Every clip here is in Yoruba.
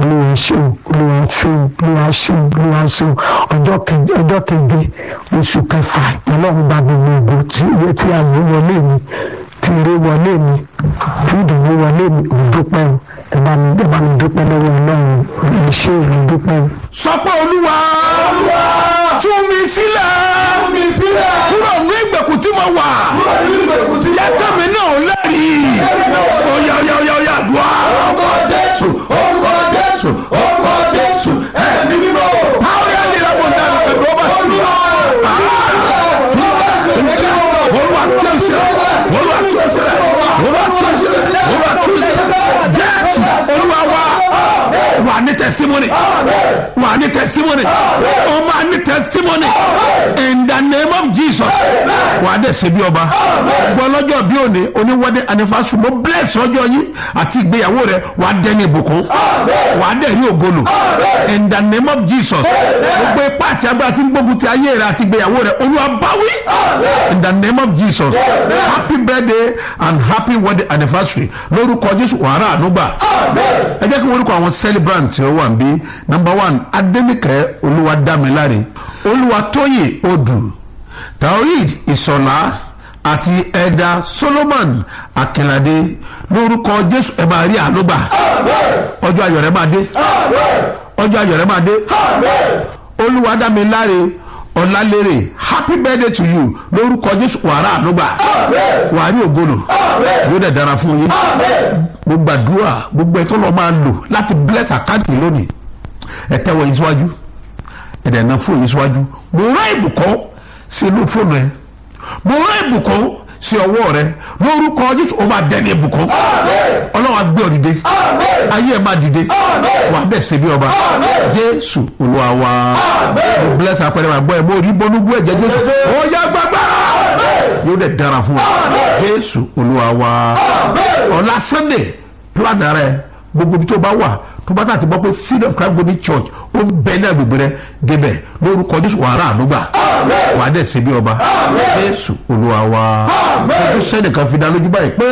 olúwa ṣe o olúwa ṣe o olúwa ṣe o olúwa ṣe o ọjọ́ keje ọjọ́ keje oṣù kẹfà ọlọ́run bá gbogbo ògo tí iye tí a lè wọlé mi tí eré wọlé mi tí ìdùnnú wọlé mi ò dúpẹ́ o ẹ bá mi ẹ bá mi dúpẹ́ lọ́wọ́ ọlọ́run ẹ ṣé o mo dúpẹ́ o. sọ pé olúwa tú mi sílẹ̀ kúrò ní ìgbèkùn tí mo wà jẹ́ kẹ́mi náà lẹ́rìí oyà oyà oyà oyà àdúrà. orúkọ jésù orúkọ jésù orúkọ jésù ẹ̀mí mímọ́. àwọn yẹn lè rẹ̀ bọ̀ ní àná ẹ̀dùn ọba sí i. olúwa tí o sílẹ̀ olúwa tí o sílẹ̀ olúwa tí o sílẹ̀ olúwa tí o sílẹ̀ jésù olúwa wa wà ní testimony wà ní testimony o máa ní testimony in the name of jesus wà á dẹ̀ ṣe bí ọba gbọ́ lọ́jọ́ bí òní oníwọ́dẹ anifásù mo bless ọjọ́ yín àti ìgbéyàwó rẹ wà á dẹ́ni ìbùkún wà á dẹ̀ rí ògolo in the name of jesus gbogbo ipá àti agbára tí ń gbógun ti ayé rẹ àti ìgbéyàwó rẹ olúwa báwí in the name of jesus happy birthday and happy wedding anniversary lórúkọ jésù wàhálà ànúgbà ẹ jẹ́ kí wọ́n orúkọ àwọn celebrant tí ó wà ń bí number one adẹ́nìkẹ́ olúwadámiláre olúwatóyè odù taoid ìsọ̀lá àti ẹ̀dà solomon akínládé lórúkọ jésù ẹ máa rí ànúgbà ọjọ́ ayọ̀ rẹ máa dé ọjọ́ ayọ̀ rẹ máa dé olúwadámiláre ọ̀làlérè happy birthday to you lórúkọ jésù wàrà ànúgbà wàá rí ògolo yóò dẹ̀ dára fún yín mo gbàdúrà gbogbo ẹ̀ tó lọ́ọ́ máa lò láti bless àkáǹtì lónìí ẹ tẹ́wọ́ yín síwájú ẹ dẹ̀ ná fóònù yín síwájú mo rán ìbùkún sí inú fóònù ẹ mo rán ìbùkún sí ọwọ́ rẹ lórúkọ jésù ó máa dẹni ìbùkún ọlọ́run á gbé ọ dìde ayé ẹ máa dìde wà á bẹ̀ ṣe bí ọba jésù olúwa wa mo bless apẹ̀rẹ̀ máa gbọ́ ẹ mo rí bọ́núgbó ẹ̀jẹ̀ jésù ó yá gbàgbára yóò dẹ̀ dára fún wa jésù olúwa wa ọ̀la sunday plan rẹ gbogbo ibi tó bá wà tó bá tàbí gbọ́ pé seed of christ golden church ó ń bẹ ní agbègbè rẹ débẹ̀ lórúkọ jésù wàrà ànúgbà wà á dẹ̀ ṣe bí ọba jésù olúwa wa ojú sẹ́nìkan fi dá lójú báyìí pé.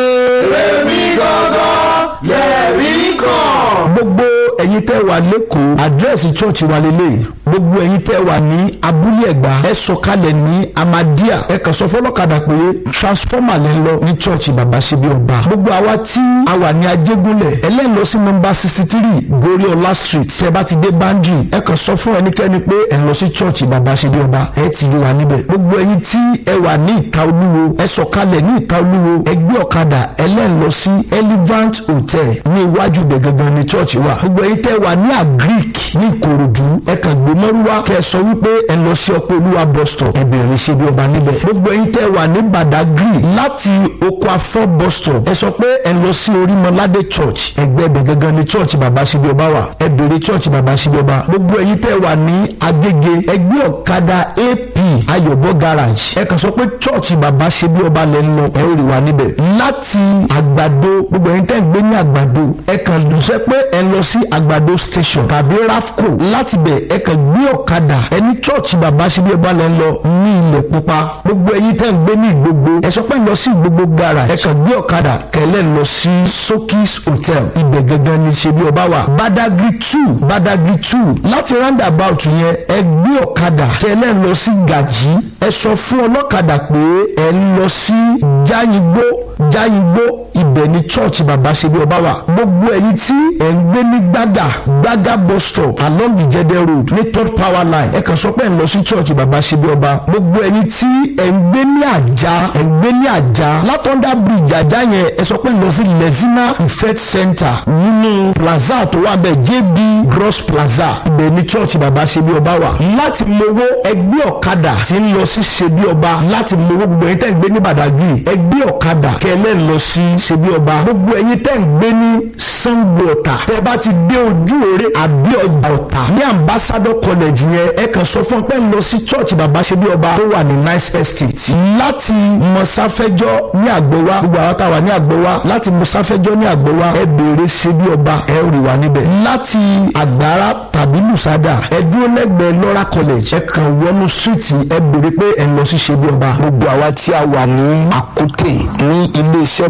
èmi gangan lẹ́rìí kan. gbogbo ẹ̀yin tẹ́ wà lẹ́kọ̀ọ́ àdírẹ́sì chọ́ọ̀chì wa lélẹ̀ gbogbo ẹ̀yin tẹ́ wà ní abúlé ẹ̀gbá ẹ sọ̀kalẹ̀ ní amadia ẹ kàn sọ fọlọ́kadà pé transformer lẹ́ ń lọ ní chọ́ọ̀chì bàbá ṣebí ọba gbogbo àwa tí a wà ní ajégúnlẹ̀ ẹlẹ́yìn lọ sí nọmba sixty three goriola street tẹ́ bá ti dé bandri ẹ kàn sọ fún ẹnikẹ́ni pé ẹ ń lọ sí chọ́ọ̀chì bàbá ṣebí ọba ẹ ti rí wa níbẹ̀ gbogbo ẹ̀yin tí ẹ wà ní ìta olúwo ẹ sọ̀kalẹ̀ ní ìta olúwo ẹ gbé ọ̀kadà ẹlẹ́yìn lọ sí elevant hotel ní iwájú ibẹ̀ gangan ní chọ́ọ̀chì wa gbogbo ẹ̀yin tẹ́ wà ní agric ní ìkòròdú ẹ kàn gbé mọ́rúwá kẹ́ ẹ sọ wípé ẹ lọ sí ọpẹ́ olúwa bus stop ẹ bẹ̀rẹ̀ ṣe bí ọba níbẹ̀ gbogbo ẹ̀yin tẹ́ wà ní badagry láti oko afọ bus stop ẹ sọ pé ẹ lọ sí orímọládé church ẹgbẹ́ ibẹ̀ gangan ní church bàbá ṣe bí ọba wà ẹ bẹ̀rẹ̀ church bàbá ṣe bí ọba gbogbo ẹ̀yin tẹ́ wà ní agége ẹgbẹ́ ọ̀kadà ap ayọ̀bọ garage ẹ kàn sọ pé church bàbá ṣe bí ọba lẹ́ ń lọ ẹ ó rí wa níbẹ̀ láti àgbàdo gbogbo ẹ̀yin tẹ́ ń gbé ní àgbàdo ẹ kàn dùnsẹ́ pé ẹ lọ sí àgbàdo station tàbí rafco láti bẹ̀ ẹ kàn gbé ọ̀kadà ẹni church bàbá ṣe bí ọba lẹ́ ń lọ ní ilẹ̀ pupa gbogbo ẹ̀yin tẹ́ ń gbé ní ìgbogbo ẹ sọ pé ń lọ sí ìgbogbo garage ẹ kàn gbé ọ̀kadà kẹlẹ́ ń lọ sí sokis hotel ibẹ̀ gangan ni ṣe bí ọba wà badagry two badagry two láti roundabout yẹn ẹ gbé ọ̀kadà kẹlẹ́ ń lọ sí gàjí ẹ sọ fún ọlọ́kadà pé ẹ ń lọ sí jáyìngbó jáyìngbó ibẹ̀ ni church bàbá ṣe bí ọba wà gbogbo ẹ̀yin tí ẹ̀ ń gbé ní gbàgà gbàgà bus stop along ìjẹdẹ road ní third power line ẹ kàn sọ pé ẹ̀ ń lọ sí church bàbá ṣe bí ọba gbogbo ẹ̀yin tí ẹ̀ ń gbé ní àjà ẹ̀ ń gbé ní àjà látọ̀ndà bridge àjà yẹn ẹ sọ pé ẹ̀ ń lọ sí lezina ifet center nínú plaza tó wà bẹ́ẹ̀ jb gross plaza ibẹ̀ ni church bàbá ṣe bí ọba wà láti mowó ẹgbẹ́ ọ̀kadà tí ń lọ sí ṣe bí ọba láti mowó gbogbo ẹ̀yin tẹ́ ń gbé ní badagry ẹgbẹ́ ọ̀kadà kẹlẹ́ ń lọ sí ṣe bí ọba gbogbo ẹ̀yin tẹ́ ń gbé ní sango ọ̀tà tẹ́ bá ti dé ojú òre àbí ọjà ọ̀tà ní ambassador college yẹn ẹ kàn sọ fún pé ń lọ sí church bàbá ṣe bí ọba tó wà ní nice estate láti mọ̀sáfẹ́jọ́ ní àgbọ̀wá gbogbo àwọn táwa ní àgbọ̀wá láti mọ̀sáfẹ́jọ́ ní àgbọ̀wá ẹ béèrè ṣe bí ọba ẹ rí wa níbẹ̀ láti àgbára tàbí lùsádà ẹ dúró lẹ́gbẹ̀ẹ́ lọ́ra college ẹ kàn wọnú street ẹ béèrè pé ẹ lọ sí ṣe bí ọba. gbogbo àwa tí a wà ní àkútè ní iléeṣẹ́ bus stop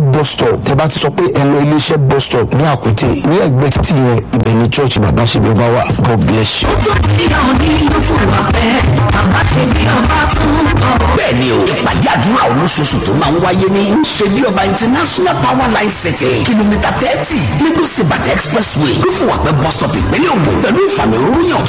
bọ̀ tẹ bá ti sọ pé ẹ lọ iléeṣẹ́ bus stop ní àkútè ní ẹgbẹ́ títì yẹn ibẹ̀ ni church bàbá ṣe bí ọba wà god bless you. bẹ́ẹ̀ni o ìpàdé àdúrà olóṣooṣù tó máa ń wáyé ní ṣebí ọba international power line city kìlómítà thirty lagos ibadan expressway lófùwàpẹ́ bus stop ìpínlẹ̀ ògùn pẹ̀lú ìfàmì òróró yàn tó